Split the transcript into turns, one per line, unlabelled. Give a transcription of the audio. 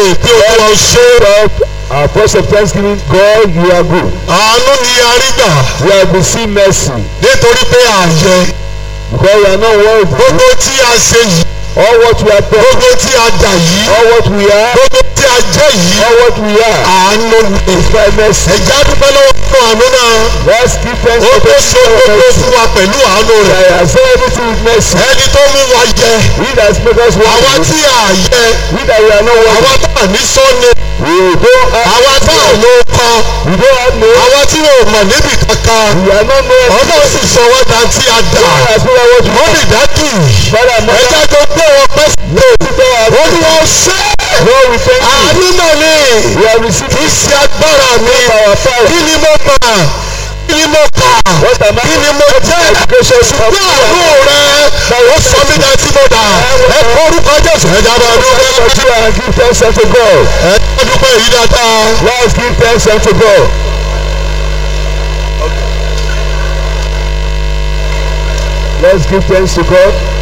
pé olúwa ó ṣe é.
Stop our voice of thanksgiving. God, you are good.
àánú ni a rí gbà
We have received mercy
nítorí pé àyẹ
because we are not worthy.
gbogbo tí a ṣe yìí
All what we have done,
gbogbo tí a dà yìí
all what we are,
gbogbo tí a jẹ́ yìí
all what we are
àánú ni.
is by mercy.
ẹ̀já dúpẹ́ lọ́wọ́ fún àánú náà
Let's give thanks
ó
for
tó
the
ṣe gbogbo
mercy.
fún wa pẹ̀lú àánú
I
rẹ̀
have said everything with mercy.
ẹni tó mú wa jẹ
He that make us
àwa
worthy.
tí a yẹ
We that we are not
àwa
worthy.
tá a ní sọ́ni
We don't have.
àwa tá a ló kọ́
We don't have no.
àwa tí wọn ò mọ̀ níbi kankan
We are not known.
ọlọ́run sì sọ wá dá tí a dà
God has made us what we
wọ́n lè dájú
Father,
ẹ̀já
mother,
tó gbé wọn pẹ́ sí
Lord,
olúwa ṣe
Lord, we thank you.
àánú náà ni
We have received
kì í ṣe agbára mi
our power.
kí ni mo mọ̀ kí ni mo kà
What am I?
kí ni mo jẹ́
Education of
ṣùgbọ́n àánú rẹ ó sọ mí dá tí mo dà ẹ kó orúkọ jésù ẹ̀já bá dúpẹ́
Thank you and give thanks unto God.
ẹ̀já dúpẹ́ yìí dáadáa.
Let's give thanks unto God. Let's give thanks to God.